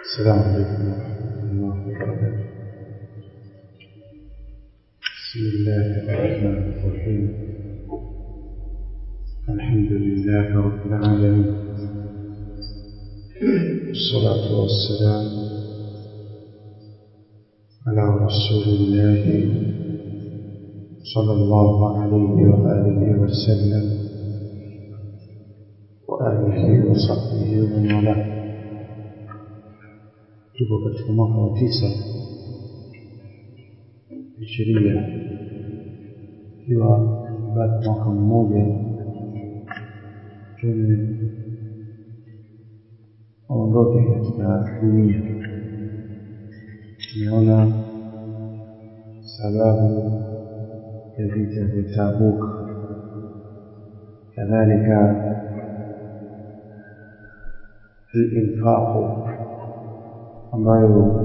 السلام عليكم ورحمة الله وبركاته بسم الله الرحمن الرحيم الحمد لله رب العالمين والصلاة والسلام على رسول الله صلى الله عليه وآله وسلم وآله وصحبه ومن والاه tuko katika mwaka wa tisa ishiria ikiwa bado mwaka mmoja tume aondoke katika dunia tumeona sababu ya vita vya Tabuk kadhalika الإنفاق ambayo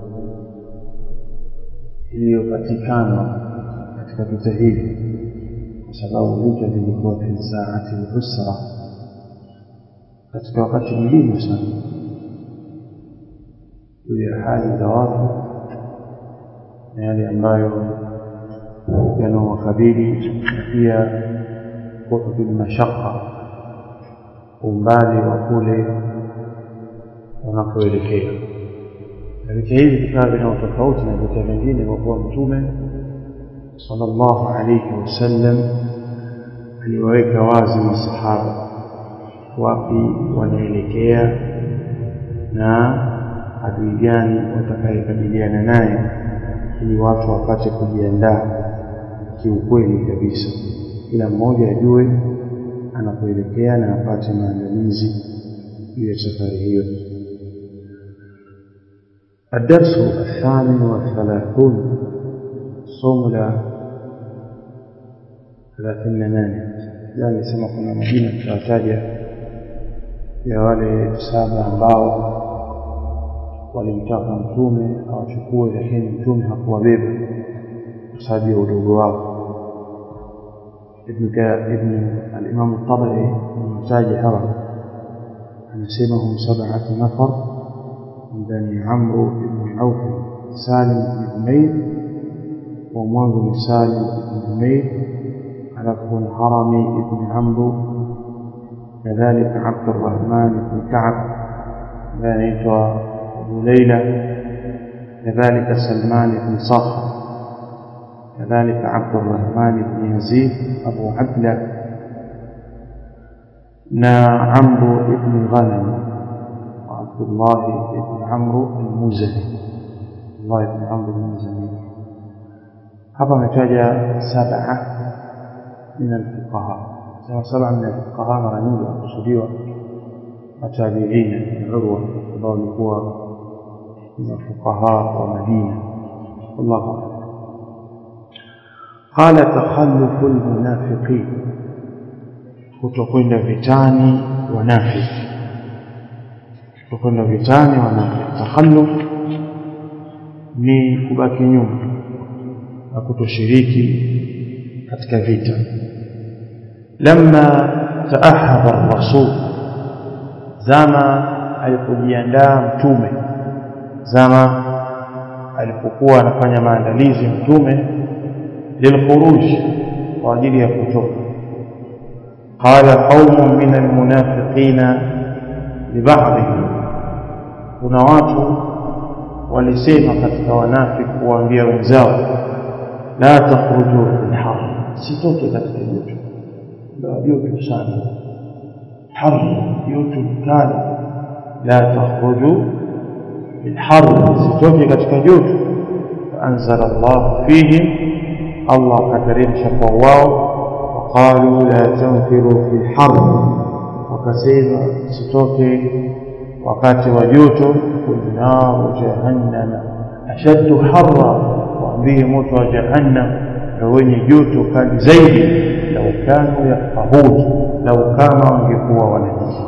iliyopatikana katika vita hivi kwa sababu vita vilikuwa fi saati al-usra katika wakati muhimu sana juu ya hali za watu na yale ambayo yanawakabili na pia kuhudul mashaka umbali wa kule wanapoelekea na vita hivi vikawa vina tofauti na vita vingine kwa kuwa mtume sallallahu alayhi wasallam aliwaweka wazi masahaba wapi wanaelekea na adui gani watakayekabiliana naye ili watu wapate kujiandaa kiukweli kabisa kila mmoja ajue anapoelekea na apate maandalizi juu ya safari hiyo الدرس الثامن والثلاثون صوم لا ثلاثين ناني يعني sema kuna majina tutataja ya wale saba ambao walimtaka mtume awachukue lakini mtume hakuwabeba kwa sababu ya udogo wao ibn ibn al-imam at-tabari mtaji hawa anasema hum sab'atu nafar من بني عمرو بن عوف سالم بن عمير ومعاذ بن سالم بن عمير على بن حرمي بن عمرو كذلك عبد الرحمن بن كعب بنيت أبو ليلى كذلك سلمان بن صخر كذلك عبد الرحمن بن يزيد أبو عبلة نا عمرو بن غنم عبد الله بن عمرو المزني الله بن عمرو المزني hapa ametaja saba min alfuqaha sema saba min alfuqaha mara nyingi wakusudiwa matabiina na urwa ambao walikuwa ni mafuqaha wa madina wallahu a'lam qala takhallufu almunafiqin kutokwenda vitani wanafiki kukwenda vitani wanafiki takhalluf ni kubaki nyuma na kutoshiriki katika vita lamma taahaba rasul zama alipojiandaa mtume zama alipokuwa anafanya maandalizi mtume lilkhuruj kwa ajili ya kutoka qala qaumun min almunafiqina libadhihim kuna watu walisema katika wanafiki kuwaambia wenzao la takhruju fil har sitoke katika joto ndio joto sana har joto kali la takhruju fil har sitoke katika joto فأنزل الله فيهم الله كترين شقوا واو وقالوا لا تنفروا في الحر وكسيما ستوكي wakati wa joto naru jahannama ashaddu harra waambie moto wa jahannam na wenye joto kali zaidi lau kanu yafahun lau kama wangekuwa wanajua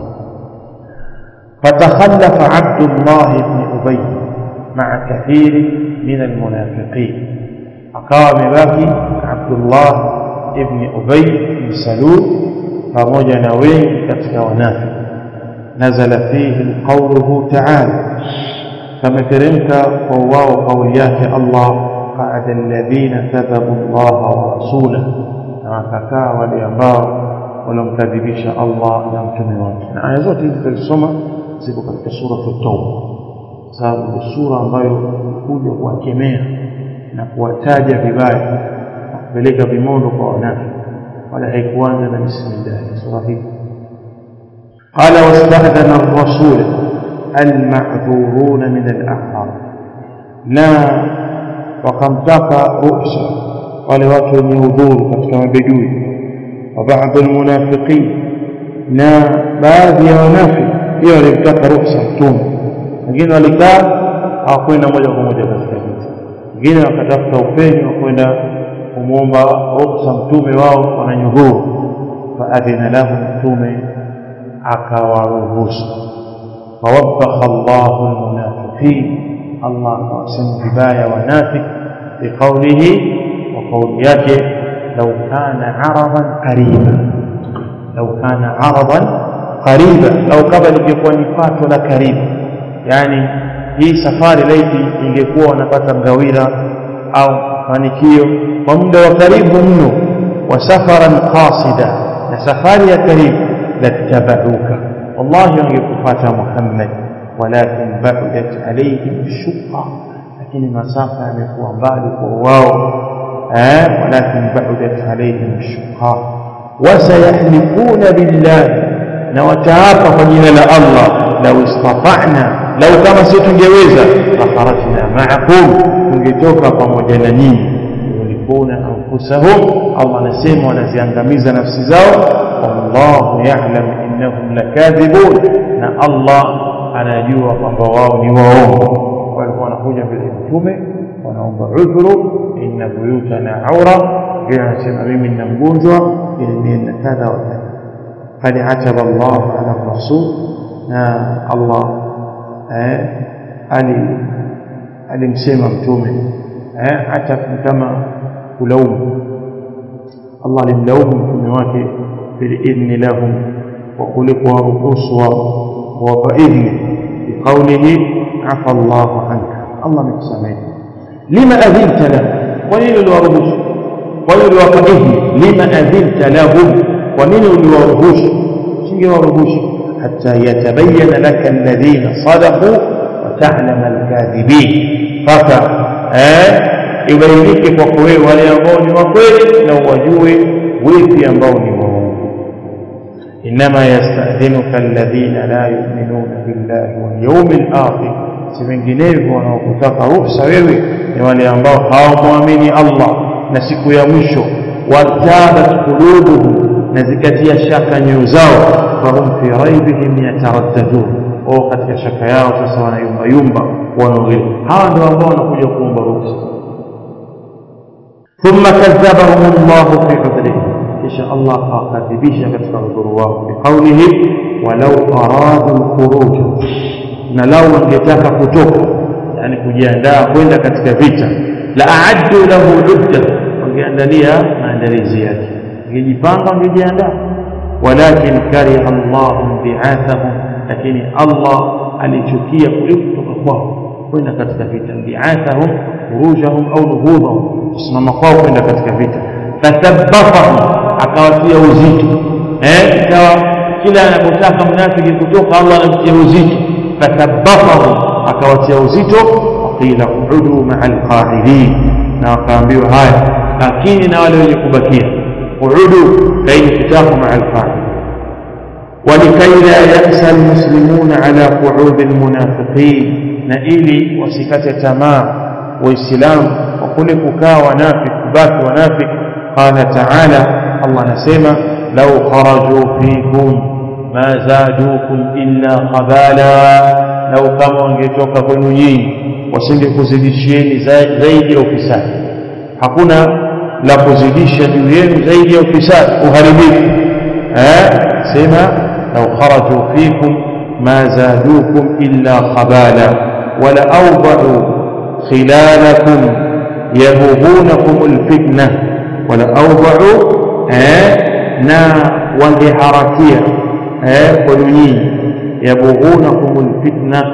فتخلف عبد الله بن أبي مع كثير من المنافقين أقام باقي عبد الله بن أبي بن سلول pamoja wengi katika wanafiki nazala fihi qawluhu ta'ala kameteremka kwa wao kauli yake Allah qaada alladhina kadhabu Allah wa rasulah na wakakaa wale ambao walomkadhibisha Allah na mtume wake na aya zote hizi tulisoma ziko katika sura at-Tauba sababu ni sura ambayo kuja kuwakemea na kuwataja vibaya na kupeleka vimondo kwa wanafiki wala haikuanza na bismillah sura hii قال واستأذن الرسول المعذورون من الأعراب لا وقمتك رؤسا wale watu wenye udhuru katika mabedui wa baadhi almunafiqin na baadhi ya wanafiki pia walimtaka ruhusa mtume wengine walikaa hawakwenda moja kwa moja katika vita wengine wakatafuta upenyo wa kwenda kumwomba ruhusa mtume wao wananyudhuru faadhina lahu mtume akawaruhusu fawabakha Allahu almunafiqin Allah akawasema vibaya wanafiki biqaulihi wa kauli yake law kana aradan qariba law kana aradan qariba au kama lingekuwa ni pato la karibu yani hii safari laiti ingekuwa wanapata ngawira au mafanikio kwa muda wa karibu mno wa safaran qasida na safari ya karibu lattabauka wallahi wangekupata Muhammad walakin ba'udat alayhim shuqqa lakini masafa yamekuwa mbali kwa wao eh walakin ba'udat alayhim shuqqa wasayahlifuna billahi na wataapa kwa jina la Allah lau istata'na lau kama si tungeweza fakharajna ma'akum tungetoka pamoja na nyinyi yulifuna anfusahum Allah anasema wanaziangamiza nafsi zao wallahu ya'lam innahum lakadhibun na Allah anajua kwamba wao ni waongo walikuwa wanakuja mbele mtume wanaomba udhuru inna buyutana aura yeye anasema mimi nina mgonjwa ili na kadha wa kadha قد عتب الله على الرسول الله ali alimsema mtume eh hata kama kulaumu Allah alimlaumu mtume wake bilidhni lahum wa kulikuwa ruhusu wa faidhni biqawlihi afa Allah anka Allah amekusamehe lima adhinta lahu kwa nini uliwaruhusu kwa nini uliwapa idhni lima adhinta lahum kwa nini uliwaruhusu singewaruhusu حتى يتبين لك الذين صدقوا وتعلم الكاذبين فك ibainike kwako wewe wale ambao ni wakweli na uwajue wipi ambao ni waongo inma yastadhinuka alladhina la yu'minuna billahi wal yawmil akhir si vinginevyo wanaokutaka ruhusa wewe ni wale ambao hawamwamini Allah na siku ya mwisho watabat qulubuhum na zikatia shaka nyoyo zao fahum fi raibihim yataraddadun au katika shaka yao sasa wanayumba yumba wanaogelea hawa ndio ambao wanakuja kuomba ruhusa thumma kadhabahum Allah fi udhrihi kisha Allah akakadhibisha katika udhuru wao biqaulihi walau aradu alkhuruj na lau wangetaka kutoka yani kujiandaa kwenda katika vita la aaddu lahu udda wangeandalia maandalizi yake wangejipanga wangejiandaa walakin kariha Allah bi'athahum lakini Allah alichukia kule kutoka kwao kwenda katika vita bi'athahum khurujahum au nuhudhahum kusimama kwao kwenda katika vita fathabbatahum akawatia uzito eh ikawa kila anapotaka mnafiki kutoka Allah anamtia uzito fathabbatahum akawatia uzito waqila uhudu ma'al qa'idin na wakaambiwa haya lakini na wale wenye kubakia uhudu kaini kitabu ma'al qa'idin ولكي لا يأسى المسلمون على قعود المنافقين na ili wasikate tamaa waislamu wa kule kukaa wanafiki kubaki wanafiki qala taala Allah anasema law kharaju fikum ma zadukum illa qabala law kama wangetoka kwenu nyinyi wasingekuzidishieni zaidi ya ufisadi hakuna la kuzidisha juu yenu zaidi ya ufisadi uharibifu eh sema law kharaju fikum ma zadukum illa qabala wala awda'u خلالكم يبغونكم الفتنة ولا أوضعوا نا وانجهركيا قلنين يبغونكم الفتنة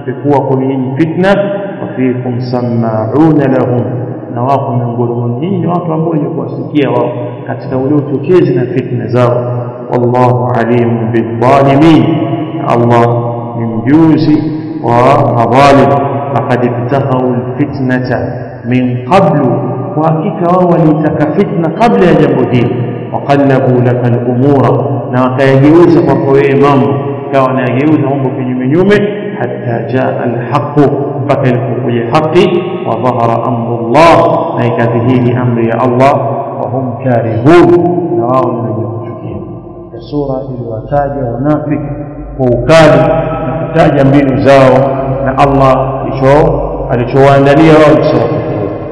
imekuwa kwa nyinyi fitna wa fikum sama'una lahum na wako miongoni mwa nyinyi ni watu ambao wenye kuwasikia wao katika ule uchochezi na fitna zao wallahu alimun bidhalimin Allah ni mjuzi wa madhalim faqad ibtaghau alfitnata min qablu kwa hakika wao walitaka fitna kabla ya jambo hili waqallabu laka al-umura na wakayageuza kwako wewe mambo kawa wanayageuza mambo kinyume nyume hatta jaa al-haqq mpaka ilipokuja haki wa dhahara amru Allah na ikadhihiri amri ya Allah wa hum karihun na wao ni wenye kuchukia sura iliwataja wanafiki kwa ukali na kutaja mbinu zao na Allah hicho alichowaandalia wao sura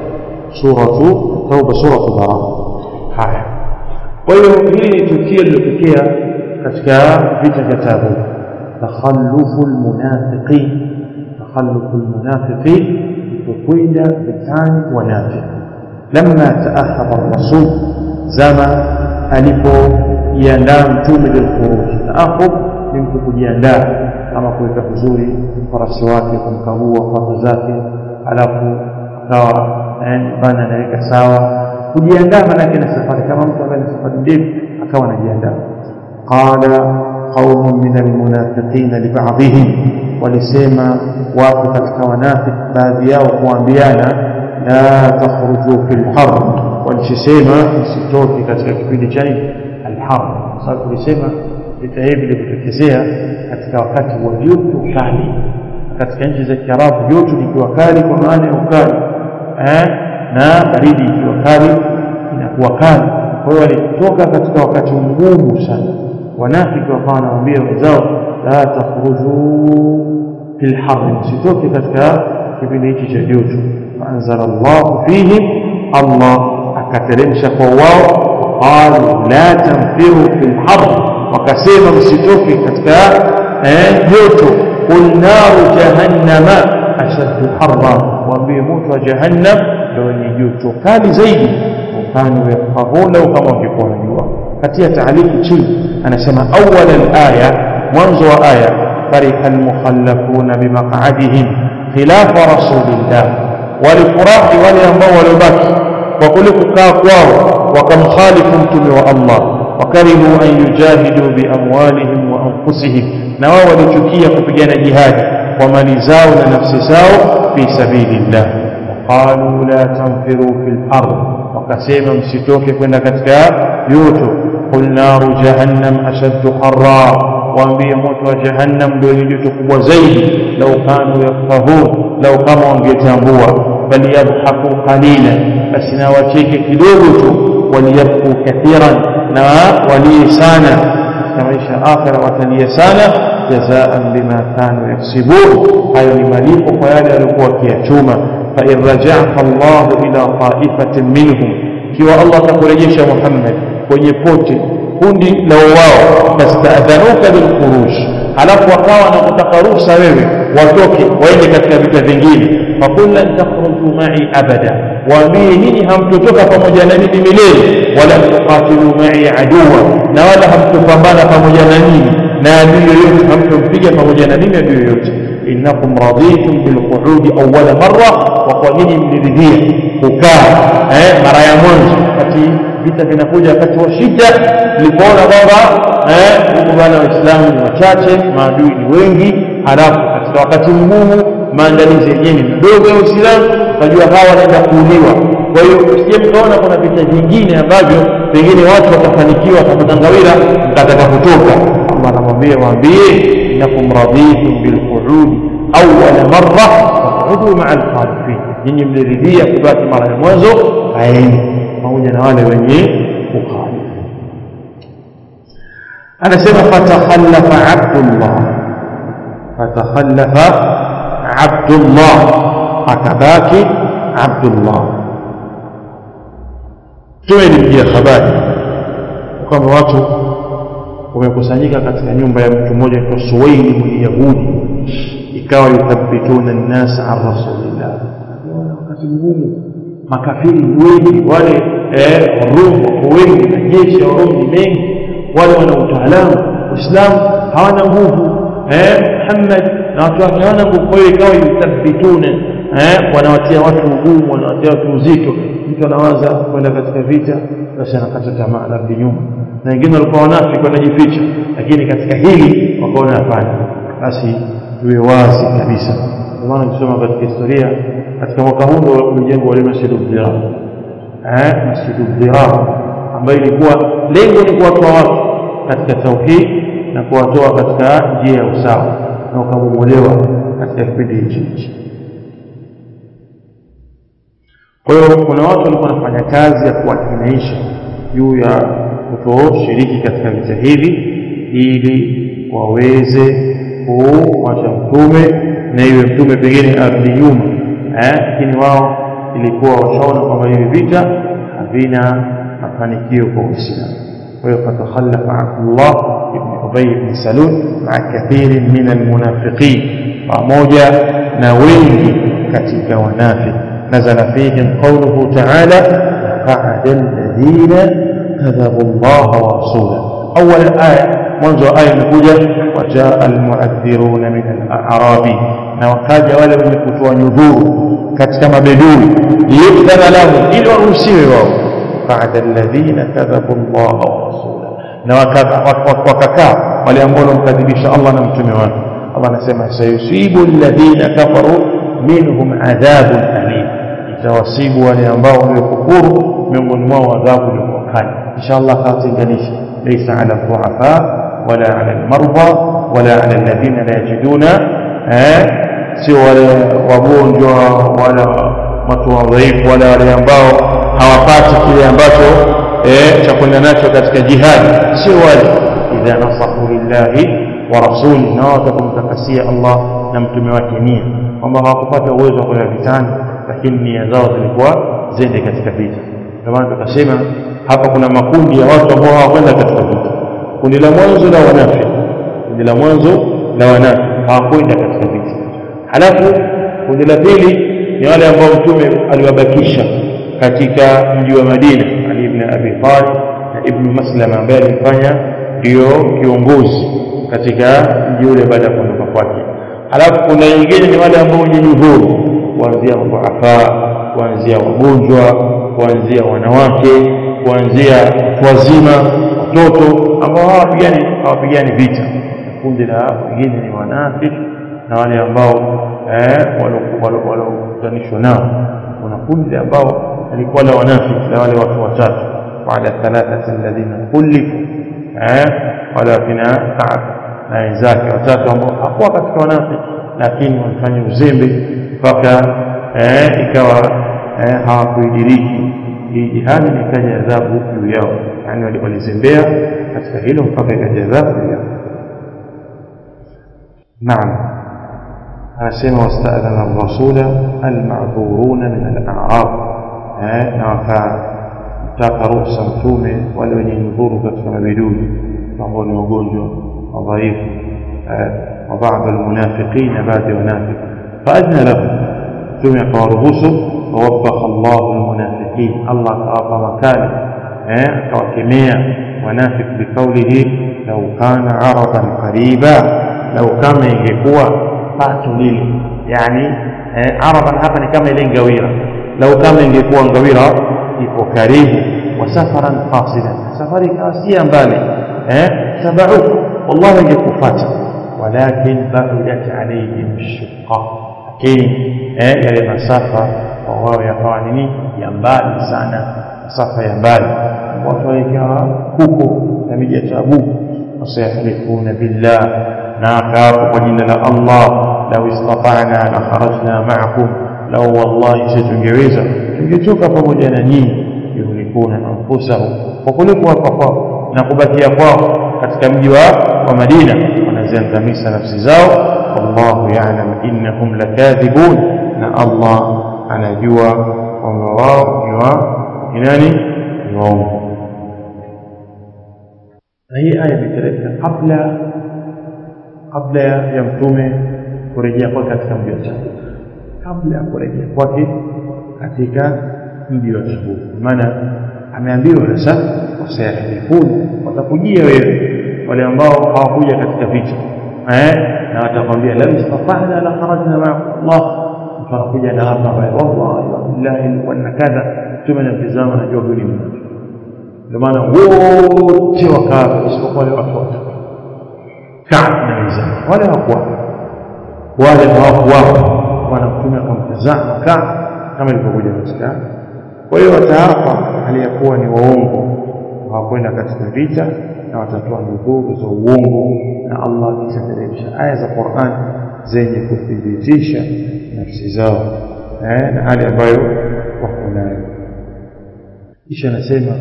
suratu tauba suratu baraa haya kwa hiyo hili ni tukio lilotokea katika vita vya Tabuk takhallufu almunafiqin takhallufu almunafiqin kukwenda vitani wanafiki lamma taahaba rasul zama alipojiandaa mtume lilkhuruj taahub ni mtu kujiandaa kama kuweka vizuri farasi wake kumkagua farasi zake alafu akawa bana anaweka sawa kujiandaa manake na safari kama mtu ambaye ni safari ndefu akawa anajiandaa qala qaumun min almunafiqina libadhihim walisema watu katika wanafik baadhi yao kuambiana la takhruju fi lharb walisema msitoke katika kipindi cha nini alharb sababu tulisema vita hivi vilivyotokezea katika wakati wa joto kali katika nchi za kiarabu joto likiwa kali kwa maana ya ukali eh, na baridi ikiwa kali inakuwa kali kwa hiyo walitoka katika wakati mgumu sana wanafiki wakawa wanawaambia wenzao la takhruju fil harri msitoke katika kipindi hiki cha joto faanzala llahu fihim allah akateremsha kwa wao qalu la tanfiru fil harri wakasema msitoke katika joto qul naru jahannama ashaddu harra waambie moto wa jahannam ndio wenye joto kali zaidi ukanu yafqahuna kama wangekuwa wanajua katia taaliki chini anasema awwal alaya mwanzo wa aya فرح المخلفون بمقعدهم خلاف رسول الله walifurahi wale ambao waliobaki kwa kule kukaa kwao wakamkhalifu mtume wa Allah wakarihu an yujahidu biamwalihim wa anfusihim na wao walichukia kupigana jihadi kwa mali zao na nafsi zao fi sabilillah qalu la tanfiru fil ard wakasema msitoke kwenda katika joto qul naru jahannam ashaddu harra waambie moto wa jahannam ndio ni joto kubwa zaidi lau kanu yafqahun lau kama wangetambua bal yadhaku qalila basi na wacheke kidogo tu waliyabku kathiran na walie sana katika maisha akhira watalie sana jazaan bima kanu yaksibun hayo ni malipo kwa yale waliokuwa wakiyachuma fain rajaka llahu ila taifatin minhum ikiwa allah atakurejesha muhammad kwenye pote kundi la wao fastadhanuka bilkhuruj alafu wakawa na kutaka ruhusa wewe watoke waende katika vita vingine fakul lan takhruju mai abada waambie nyinyi hamtotoka pamoja na mimi milele wala tuqatilu mai aduwa na wala hamtopambana pamoja na mimi na adui yoyote hamtompiga pamoja na mimi adui yoyote innakum raditum bilquudi awwala marra wa kwa nyinyi mliridhia kukaa eh, mara ya mwanzo wakati vita vinakuja wakati wa shida mlipoona kwamba eh, huku bana waislamu ni wachache maadui ni wengi halafu katika wakati mgumu maandalizi yenyewe ni madogo ya uislamu najua hawa wanaenda kuuliwa kwa hiyo usije mkaona kuna vita vingine ambavyo pengine watu watafanikiwa watapata ngawira mkataka kutoka allah anamwambia waambie innakum raditum bilquudi awala marra faqudu maa alkhalifin nyinyi mliridhia kubaki mara ya mwanzo kaeni pamoja na wale wenye kukhalifu anasema fatakhallafa abdullah fatakhallafa abdullah akabaki abdullah tumelimjia habari kwamba watu wamekusanyika katika nyumba ya mtu mmoja kwa suwaili myahudi ikawa yuthabituna nnasa an rasulillah wakati mgumu makafiri ni wengi wale rum wako wengi na jeshi ya rum ni mengi wale wana utaalamu uislamu hawana nguvu muhammad na watu wake hawana nguvu kwa hiyo ikawa yuthabbituna eh wanawatia watu ugumu wanawatia watu uzito mtu anawaza kwenda katika vita basi anakata tamaa narudi nyuma na wengine walikuwa wanafiki wanajificha lakini katika hili wakaona hapana basi tuwe wazi kabisa ndio maana kusoma katika historia katika mwaka huu ulijengwa wale masjidu dhirar eh masjidu dhirar ambayo ilikuwa lengo ni kuwatoa watu katika tauhid na kuwatoa katika njia ya usawa na ukabomolewa katika kipindi hichi kwa hiyo kuna watu walikuwa wanafanya kazi ya kuwakinaisha juu ya kutoshiriki katika vita hivi ili waweze kumwacha mtume na iwe mtume pengine arudi nyuma lakini wao ilikuwa washaona kwamba hivi vita havina mafanikio kwa uislamu kwa hiyo fatakhalafa abdullah ibn ubay ibn salul maa kathirin min almunafiqin pamoja na wengi katika wanafiki nazala fihim qawluhu ta'ala qa'ada alladhina kadhabu Allah wa rasulahu awwal aya mwanzo wa aya imekuja wajaa almu'adhdhiruna min al-a'rabi na wakaja wale wenye kutoa nyudhuru katika mabedui liyukthana lahum ili waruhusiwe wao qa'ada alladhina kadhabu Allah wa rasulahu na wakakaa wale ambao wamkadhibisha Allah na mtume wake Allah anasema sayusibu alladhina kafaru minhum adhabun alim itawasibu wale ambao waliokufuru miongoni mwao adhabu iliyokuwa kali inshallah kawatenganisha laysa ala dhuafa wala ala almarda wala ala alladhina la yajiduna sio wale wagonjwa wala watu wadhaifu wala wale ambao hawapati kile ambacho cha kwenda nacho katika jihadi sio wale idha nasahu lillahi wa rasuli na watakumtakasia Allah na mtume wake nia kwamba hawakupata uwezo wa kwenda vitani lakini nia zao zilikuwa zende katika vita ndio maana tukasema hapa kuna makundi ya watu ambao hawakwenda katika vita kundi la mwanzo la wanafiki kundi la mwanzo la wanafiki hawakwenda katika vita halafu kundi la pili ni wale ambao mtume aliwabakisha katika mji wa Madina Ali ibn Abi Talib na Ibn Maslama ambaye alifanya ndio kiongozi katika mji ule baada ya kuondoka kwake halafu kuna wengine ni wale ambao wenye nyudhuru kuanzia dhuafa kuanzia wagonjwa kuanzia wanawake kuanzia watu wazima watoto ambao hawapigani hawapigani vita kundi la wengine ni wanafiki na wale ambao eh waliokutanishwa nao kuna kundi ambao alikuwa la wanafiki la wale watu watatu baada thalathati alladhina khulifu eh wala kina Ka'b na wenzake watatu ambao hakuwa katika wanafiki lakini walifanya uzembe mpaka eh ikawa eh hawakuidiriki hii jihadi ikaja adhabu juu yao yani walizembea katika hilo mpaka ikaja adhabu juu yao naam anasema wastadhana ar-rasula al-ma'dhuruna min al-a'rab eh na wakamtaka ruhusa mtume wale wenye nudhuru katika mabidui ambao ni wagonjwa wadhaifu wa baadhi almunafiqina baadhi wanafiki faadna lahum mtume akawaruhusu wawabakha Allahu almunafiqin Allah akawapa makali eh akawakemea wanafik biqaulihi law kana aradan qariba law kama ingekuwa pato lile yani eh, aradan hapa ni kama ile ngawira law kama ingekuwa ngawira ipo karibu wa safaran qasidan safari kasia mbali eh tabauk wallahi ingekufuata walakin ba'udat alayhim shiqqa lakini eh yale masafa kwa wao yakawa nini ya mbali sana masafa ya mbali watu waikawa huko na miji ya Tabuku wasayahlifuna billah na akaapa kwa jina la Allah lau istata'na la kharajna ma'akum lau wallahi sisi tungeweza tungetoka pamoja na nyinyi yuhlikuna anfusahum kwa kule kuwapa kwao na kubakia kwao katika mji wa wa Madina wanaziangamiza nafsi zao wallahu ya'lam innahum lakathibun na Allah anajua kwamba wao ni wa ni nani ni waongo na hii aya imeteremka kabla kabla ya mtume kurejea kwake katika mji wa Tabuk kabla ya kurejea kwake katika mji wa Tabuk maana ameambiwa sasa wasayahlifun watakujia wewe wale ambao hawakuja katika vita eh na watakwambia lam istata'na la kharajna ma'akum Allah mtu anakuja na hapa baya wallahi wallahi wa kadha mtume anamtazama anajua huyu ni mtu ndio maana wote wakaa isipokuwa wale watu watatu Kaab na wenzake wale hawakuwa wale hawakuwa bwana mtume akamtazama Kaab kama ilivyokuja katika kwa hiyo wataapa hali ya kuwa ni waongo hawakwenda katika vita na watatoa nudhuru za uongo na Allah itateremsha aya za Qur'an zenye kuthibitisha nafsi zao eh, na hali ambayo wako nayo kisha anasema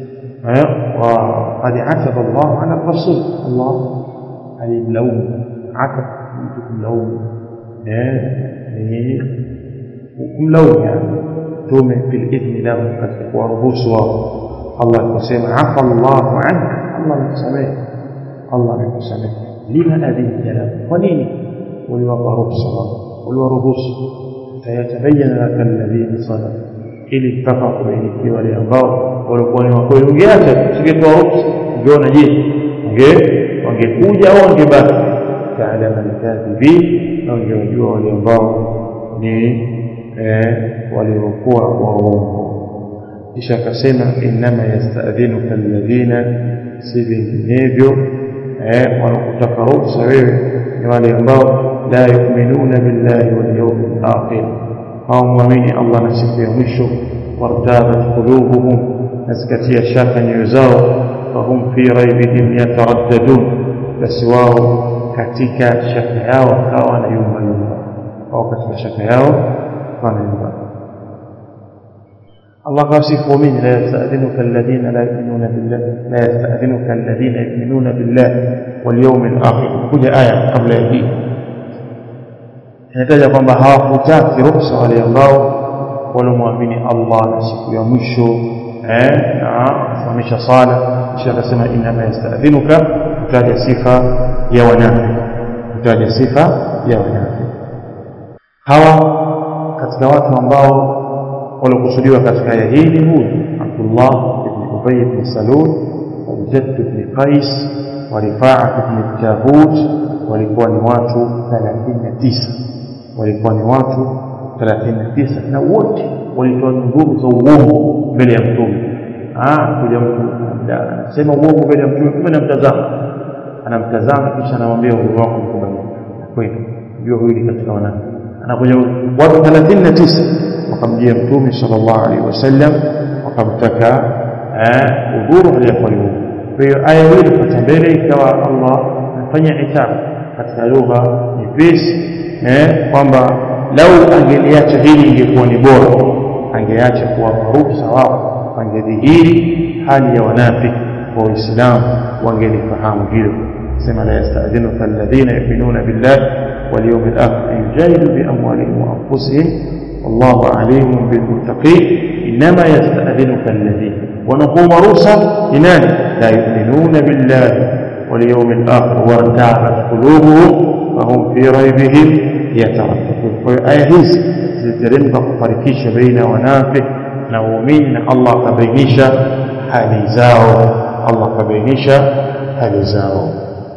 وقد عتب الله على الرسول الله alimlaumu atab mtu kumlaumu ni kumlaumu yani mtume fil idhni lahu katika kuwaruhusu wao Allah aliposema afa Allahu anka Allah amekusamehe Allah amekusamehe lima adhinta lahu kwa nini uliwapa ruhusa wao uliwaruhusu fayatabayana laka alladhina sadaqu ili mpaka kubainikiwa wale ambao walikuwa ni wakweli ungeacha usingetoa ruhusa ungeona je unge wangekuja au wangebaki taalama alkadhibin na wangewajua wale ambao ni waliokuwa waongo kisha akasema innama yastadhinuka alladhina si vinginevyo wanakutaka ruhusa wewe ni wale ambao la yuminuna billahi walyaumi alakhir hawamwamini allah na siku ya mwisho wartabat qulubuhum na zikatia shaka nyoyo zao fahum fi raibihim yataraddadun basi wao katika shaka yao wakawa na yumba yumba au katika shaka yao kana yumba الله قاسف ومن لا يستأذنك الذين لا يؤمنون بالله لا يستأذنك الذين يؤمنون بالله واليوم الآخر كل آية قبل هذه inataja kwamba hawakutaki ruhusa wale ambao walomwamini Allah na siku ya mwisho eh na kusimamisha sala kisha akasema inma yastadhinuka kutaja sifa ya wanafi kutaja sifa ya wanafi hawa katika watu ambao waliokusudiwa katika aya hii ni huyu Abdullah ibn Ubay ibn Salul Jadd ibn Qais wa Rifaa ibn Jabut walikuwa ni watu 39 walikuwa ni watu 39 na wote walitoa nudhuru za uongo mbele ya mtume ah kuja mtu anasema uongo mbele ya mtume mtume anamtazama anamtazama kisha anamwambia uhuru wako mkubali kweli ndio huyu ni katika wanani anakuja watu 39 wakamjia mtume sallallahu alaihi wasallam wakamtaka udhuru aliyakuwa ni uongo kwa hiyo aya hii ilipata mbele ikawa Allah anafanya itabu katika lugha nyepesi eh kwamba lau angeliacha hili ingekuwa ni bora angeacha kuwapa ruhusa wao wangedhihiri hali ya wanafiki wa Uislamu wangelifahamu hilo sema la yasta'dhinuka alladhina yu'minuna billahi wal yawmil akhir an yujahidu bi amwalihim wa anfusihim wallahu alimun bil muttaqin inma yasta'dhinuka alladhina ونقوم رؤسا لمن لا يؤمنون بالله واليوم الآخر وارتابت قلوبهم فهم في ريبهم يترددون فآية hizi ziliteremka kufarikisha baina wanafik na waumini na Allah akabainisha hali zao Allah akabainisha hali zao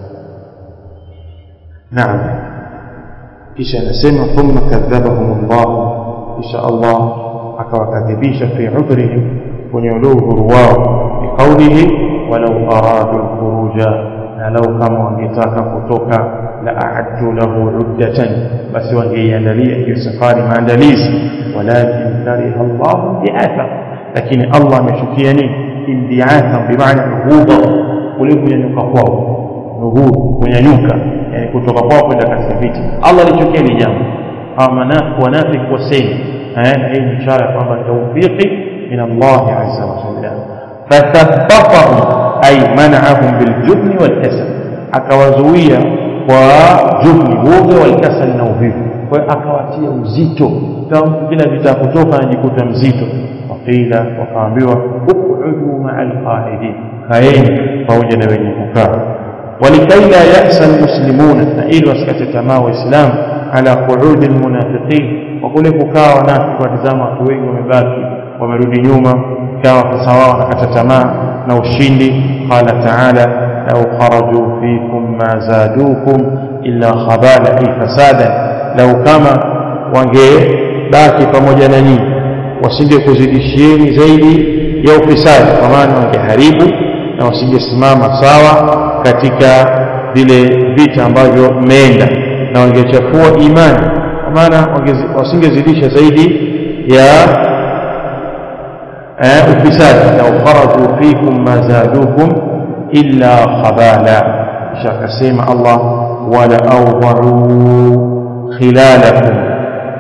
naam kisha anasema thumma kadhabahum Allah kisha Allah akawakadhibisha fi udhrihim kwenye ule udhuru wao biqaulihi walau aradu lkhuruja na lau kama wangetaka kutoka la aaddu lahu uddatan basi wangeiandalia hiyo safari maandalizi walakin kariha llahu biatha lakini allah amechukia nini imbiatha bimaana nuhudha kule kunyanyuka kwao nuhudh kunyanyuka yani kutoka kwao kwenda katika vita allah alichukia ni jambo hawa wanafiki wasemi na hii ni ishara kwamba taufiki من الله عز وجل فثبطهم أي منعهم بالجبن والكسل akawazuia kwa jubni woga walkasali na uvivu kwa hiyo akawatia uzito kila vita kutoka anajikuta mzito waqila wakaambiwa uqudu maa alqaidin kaeni pamoja na wenye kukaa walikai la yasa almuslimuna na ili wasikate tamaa waislamu ala qu'udi almunafiqin kwa kule kukaa wanafiki watizama watu wengi wamebaki wamerudi nyuma ikawa sasa wao wanakata tamaa na ushindi qala taala lau kharaju fikum ma zadukum illa khabala ay fasada lau kama wangebaki pamoja na nyinyi wasinge kuzidishieni zaidi ya ufisadi kwa maana wangeharibu na wasingesimama sawa katika vile vita ambavyo mmeenda na wangechafua imani kwa maana wasingezidisha zaidi ya eh, ufisadi lau kharaju fikum ma zadukum illa khabala kisha akasema Allah wala awdha'u khilalakum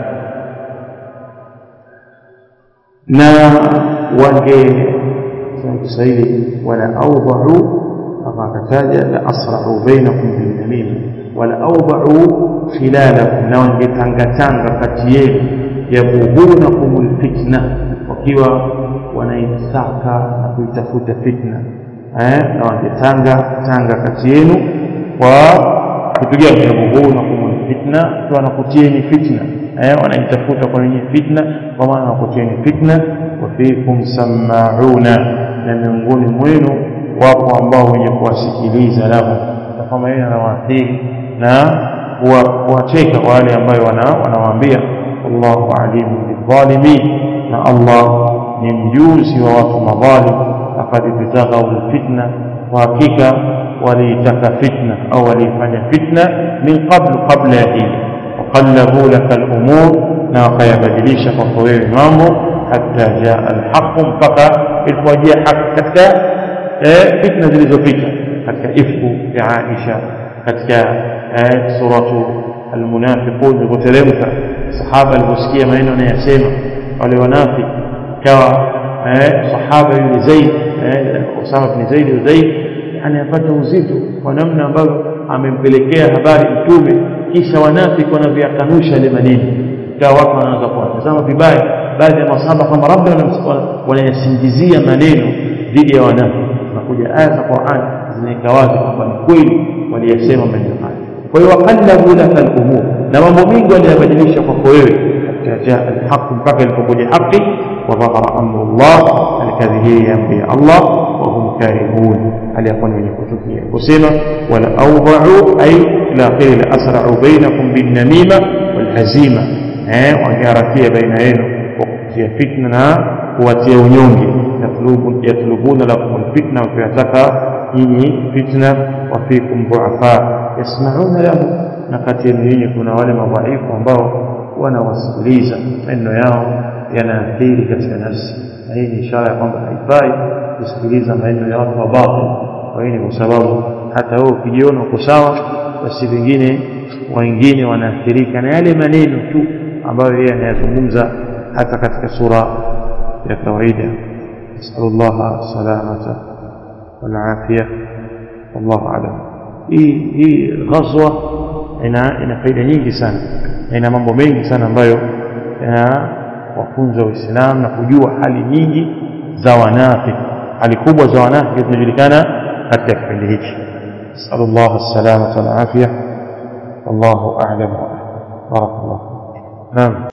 na wange Kiswahili wala awdha'u kama akataja la asra'u bainakum bil namima wala awdha'u khilalakum na wangetangatanga kati yenu yabughunakum alfitna wakiwa wanaitaka na kuitafuta fitna eh na wangetanga tanga kati yenu kwa kitu gani yabughunakum alfitna kwa wanakutieni fitna eh wanaitafuta kwa wenye fitna kwa maana wanakutieni fitna wa fikum sama'una na miongoni mwenu wapo ambao wenye kuwasikiliza lahu na kama yeye anawaathiri na kuwacheka wale ambao wanawaambia Allahu alimu bidhalimin na Allah ni mjuzi wa watu madhalim laqad ibtaghaw alfitna wa hakika waliitaka fitna au waliifanya fitna min qablu qabla ya hili waqallabu laka alumur na wakayabadilisha kwako wewe mambo hatta jaa alhaqu mpaka ilipowajia haki katika fitna zilizopita katika ifku ya Aisha katika suratu almunafiqun ilipoteremka sahaba aliposikia maneno anayasema wale wanafiki ikawa sahaba yule Zaid Usama bin Zaid Zaid anayapata uzito kwa namna ambavyo amempelekea habari mtume kisha wanafiki wanavyakanusha ile maneno ikawa watu wanaanza kuwatazama vibaya baadhi ya masahaba kwamba labda wanayasingizia maneno dhidi ya wanafiki nakuja aya za Qur'an zinaweka wazi kwamba ni kweli waliyasema maneno haya kwa hiyo waqallabu laka al-umur na mambo mengi waliyabadilisha kwako wewe hatta jaa al-haq mpaka ilipokuja haki wa dhahara amru Allah alikadhihiri amri ya Allah wa hum karihun hali yakuwa ni wenye kuchukia kusema wala awda'u ay ila akhiri la asra'u bainakum bin namima wal hazima eh wangeharakia baina yenu kwa kutia fitna na kuwatia unyonge yatlubuna lakum alfitna wakiyataka nyinyi fitna wa fikum duafa yasmauna lahu na kati yenu nyinyi kuna wale madhaifu ambao wanawasikiliza maneno yao yanaathiri katika nafsi na hii ni ishara ya kwamba haifai kusikiliza maneno ya watu wa batil kwa hiyo ni kwa sababu hata wewe ukijiona uko sawa basi vingine wengine wanaathirika na yale maneno tu ambayo yeye anayazungumza hata katika sura ya kawaida نسأل الله السلامة والعافية والله أعلم hii hii ghazwa ina ina faida nyingi sana na ina mambo mengi sana ambayo yanawafunza waislamu na kujua hali nyingi za wanafiki hali kubwa za wanafiki zinajulikana katika kipindi hichi nasalullah alsalamata walafia wallahu a'lam barakallah naam